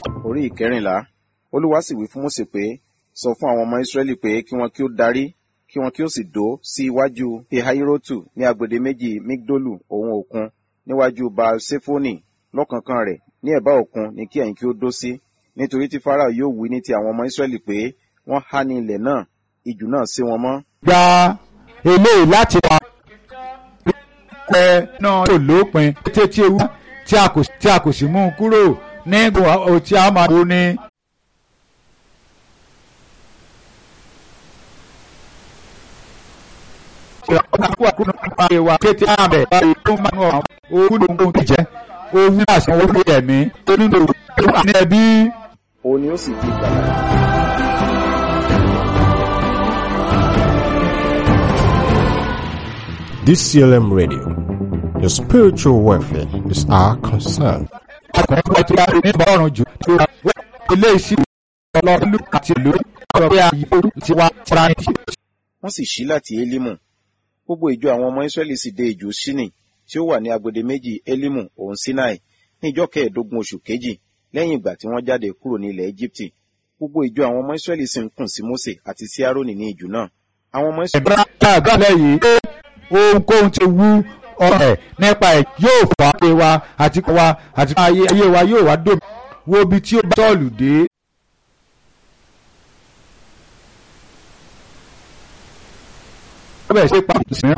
orí ìkẹrìnlá olúwa sì wí fún mósè pé sọ fún àwọn ọmọ israẹli pé kí wọn kí ó darí kí wọn kí ó sì dó sí iwájú pihairotu ní agbede méjì migdolu òun òkun níwájú baal sefoni lọ́kánkán rẹ̀ ní ẹ̀bá òkun ní kí ẹ̀yin kí ó dó sí nítorí tí farao yóò wí ní ti àwọn ọmọ israẹli pé wọ́n há ní ilẹ̀ náà ijù náà sé wọn mọ́ gba eléyìí láti wá pẹ náà yóò lópin tètè tí ewu tí a kò tí a kò sì mú un kúrò ní gbogbo tí a máa wo ni. kété àbẹ̀ báyìí tó máa ń wọ̀ owó ló ń kó ti jẹ́ owó àṣà owó ló yẹ̀ mí tó nínú ìwé ní ẹbí. òun ni ó sì di ìgbàlà DCLM Radio. Your spiritual welfare is our concern. ọkùnrin tó ti wá ní bọ́ọ̀rùn jù tó wá ilé ìsìn ọlọ́ọ̀lù àti ìlú ọ̀rọ̀ pé àyíkó ti wá fúnra ní. wọ́n sì ṣí láti elimu gbogbo ìjọ àwọn ọmọ israẹli sì dé ìjò ṣínì tí ó wà ní agbede méjì elimu òun sinai ní ìjọ kẹẹ̀ẹ́dógún oṣù kejì lẹ́yìn ìgbà tí wọ́n jáde kúrò ní ilẹ̀ egypti gbogbo ìjọ àwọn ọmọ israẹli sì ń kùn sí mose àti sí aaroni ní ìjù náà àwọn ọmọ israẹli ìbára àgbàlẹ̀ yìí pé ohunkóhun ti wú ọ̀rẹ́ nípa ẹ̀ yóò fà á pé wa àti kọ́ wa àti ayé ayé wa yóò wá dòmí wo ibi tí ó bá tọ́ọ̀lù dé. ó bẹ̀rẹ̀ sí pa ìsìn